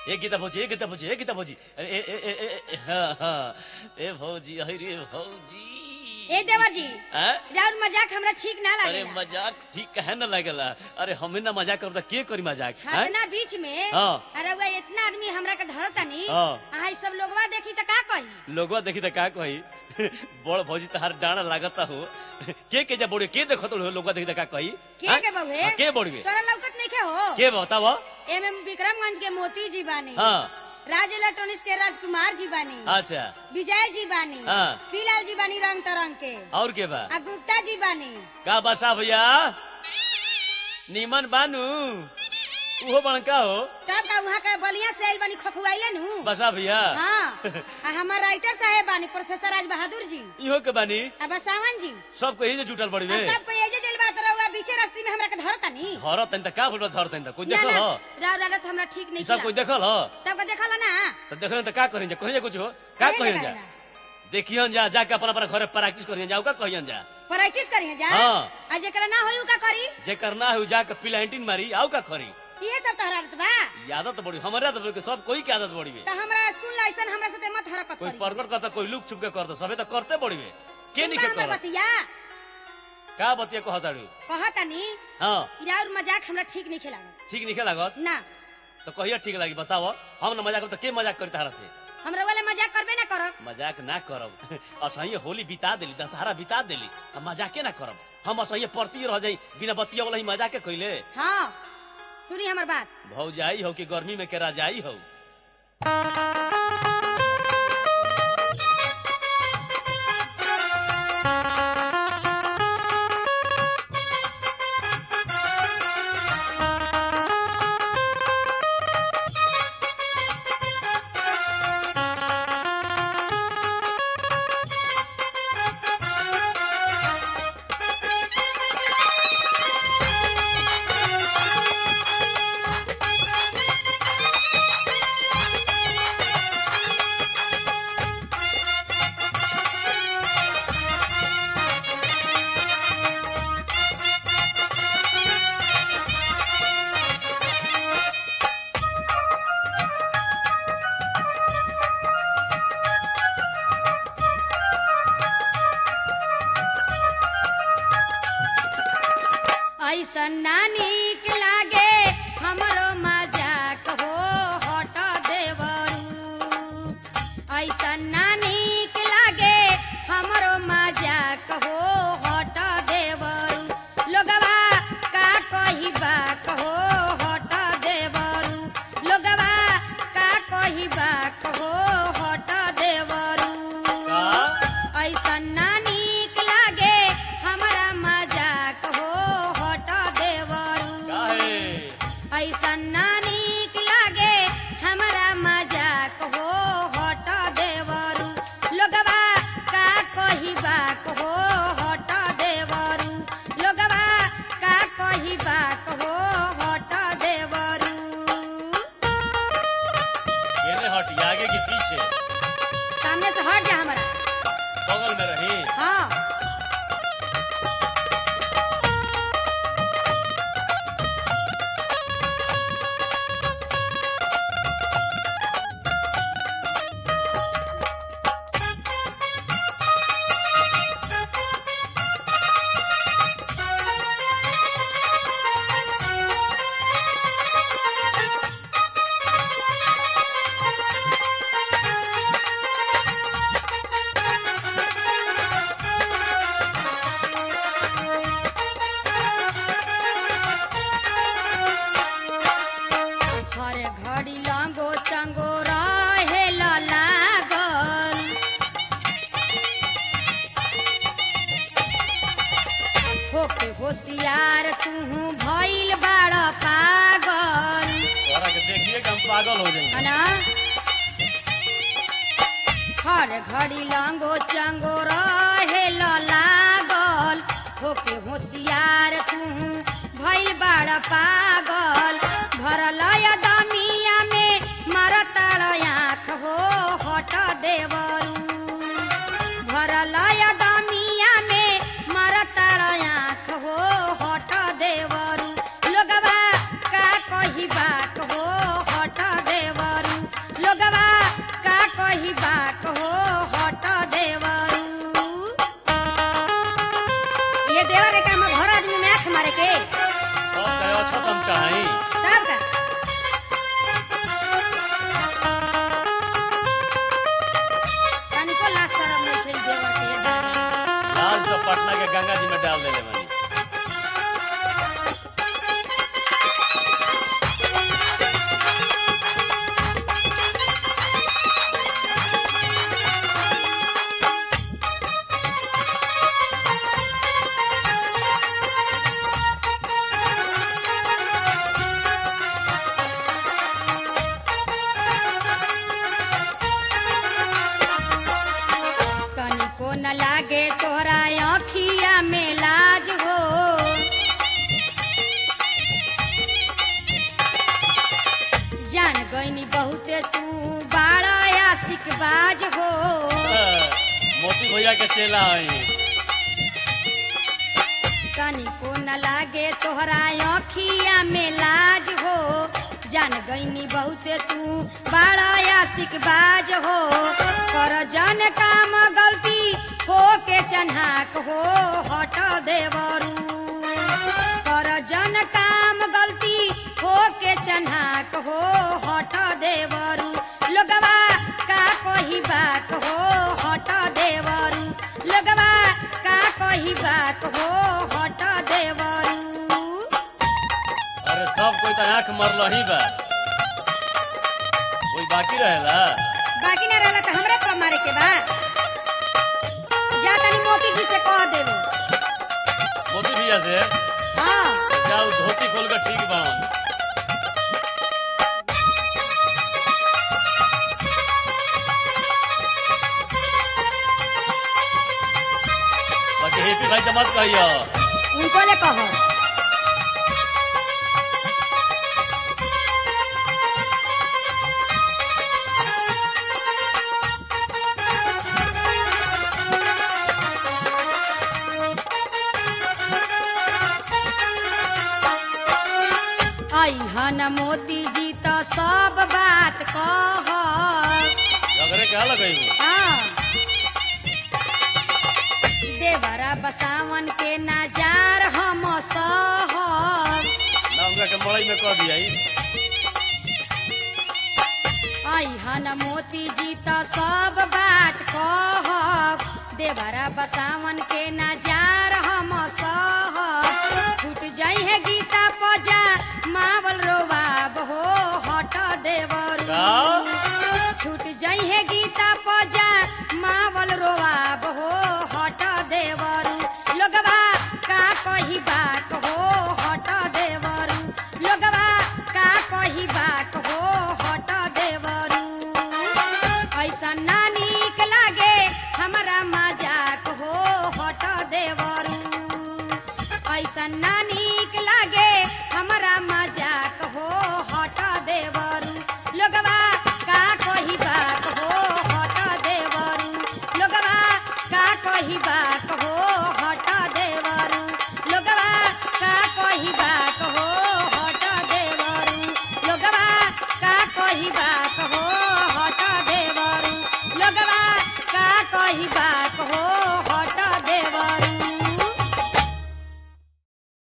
ए गीता भौजी ए गीता भौजी ए गीता भौजी ए ए ए ए ए- ए हाँ, हाँ, ए भौजी अरे भौजी ए देवर जी हैं? राउर मजाक हमरा ठीक ना अरे लागेला मजाक ठीक कहे न लगेला अरे हमें ना मजाक करब त के करी मजाक हैं? हतना बीच में हाँ। अरे वो इतना आदमी हमरा के धरतनी हाँ। आ सब लोगवा देखी त का कही लोगवा देखी त का कही बड़ भौजी तहार डांड लागता हो के के जा बोड़े के देखत हो लोगवा देखी त का कही के हैं? के बउहे हाँ, के बोड़वे तोरा लौकत नहीं के हो के बताव एमे विक्रमगंज के मोती जी बानी हाँ राज इलेक्ट्रॉनिक्स के राजकुमार जी बानी अच्छा विजय जी बानी हाँ। पीलाल जी बानी रंग तरंग के और के बा आ गुप्ता जी बानी का बसा भैया नीमन बानू उहो बड़का हो तब का वहाँ का बलिया से आइल बानी खखुआइले नु बसा भैया हाँ आ हमार राइटर साहेब बानी प्रोफेसर राज बहादुर जी इहो के बानी आ बसावन जी सब कही जे जुटल बड़ी आ वे सब कोई एजे चल बात रहुआ बीचे रास्ते में हमरा के धरतनी हर तन त का बोलबा धर तन त कोई ना देखल ना हो राव रात हमरा ठीक नहीं ई सब कोई किया देखल हो तब का देखला ना त देखल त का करिन जा कहिन जा कुछ हो का कहे कहिन ना जा कहे ना। देखियन जा जाके अपना अपना घरे प्रैक्टिस करियन जाओ का कहियन जा प्रैक्टिस करिए जा हाँ। आ जेकरा ना होई उ का करी जे करना है उ जाके पिलांटिन मारी आउ का करी इहे सब तहरा आदत बा ई आदत बड़ी हमारे आदत बड़ी के सब कोई के आदत बड़ी वे त हमरा सुन लाइसन हमरा साथे मत हरकत कोई करी प्रकट करता कोई लुक छुप के करता सबे त करते बड़ी वे के सुन नहीं बा के हमर कर बतिया का बतिया कहताड़ू कहतनी हां इराउर मजाक हमरा ठीक नहीं खेला ठीक नहीं लागत ना तो कहिया ठीक लागी बताओ हम ना मजाक करब तो के मजाक करी तारा से हमरा वाला मजाक करबे ना करब मजाक ना करब असही होली बिता देली दशहरा बिता देली हम मजाके ना करब हम असही परती रह जाई बिना बतिया वाला ही मजाके कइले हाँ सुनी हमर बात भौजाई हो कि गर्मी में के राजाई हो ऐसन ना नीक लागे हमरो मजाक हो हट देवरू ऐसन ना नीक लागे हमरो मजाक हो हट देवरू लोगवा का कही बा कहो हट देवरू लोगवा का कही बा कहो हट देवरू का ऐसन ना नीक लागे हमरा मजाक हो हट देवरू काहे ऐसन ना नीक लागे हमरा मजाक हो हट देवरू लोगवा का कही बाक हो हट देवरू लोगवा का कही बाक हो हट देवरू केने हटी आगे कि पीछे सामने से हट जा हमारा बगल में रही हाँ हर घड़ी लांगो चंगो रहे लागल होके होशियार तू भइल बाड़ पागल तोरा के देखिए कि हम पागल हो जाएंगे है ना हर घड़ी लांगो चंगो रहे लागल होके होशियार तू भइल बाड़ पागल भरल दमिया में मरताड़ आँख हो हट देवरू भरल दमिया में मरताड़ आँख हो हट देवरू लोगवा का कही बात हो हट देवरू चढ़ाई तब का तनिको लाज शरम नहीं खेल देवर के ये दादा। लाल से पटना के गंगा जी में डाल देले बनी तनिको न लागे तोहरा अखिया में लाज हो जान गईनी बहुते तू बाड़ा आशिक बाज हो मोती भैया के चेला है तनिको न लागे तोहरा अखिया में लाज हो जान गईनी बहुते तू बाड़ा आशिक बाज हो कर जन काम गलती हो के चन्हाक हो हट देवरू कर जन काम गलती हो के चन्हाक हो हट देवरू लोगवा का कही बात हो हट देवरू लोगवा का कही बात हो हट देवरू अरे सब कोई तो आंख मरल ही बा कोई बाकी रहेला बाकी ना रहला तो हमरे पर मारे के बा जा तनी मोती जी से कह देबो मोती भैया से हाँ जाओ धोती खोल कर ठीक बन बाकी हेपी भाई से मत कहियो उनको ले कहो अहन मोती जी तो सब बात कह झगड़े क्या लगई देवरा बसावन के नजार हम सहब ना उनका के मड़ई में कह दिया अहन मोती जी तो सब बात कहब देवरा बसावन के नजार हम सहब छूट जाई है गीता पजा मावल रोबाब हो हट देवरू का? छूट जाई है गीता पजा मावल रोबाब हो हट देवरू लोगवा का कही बात हो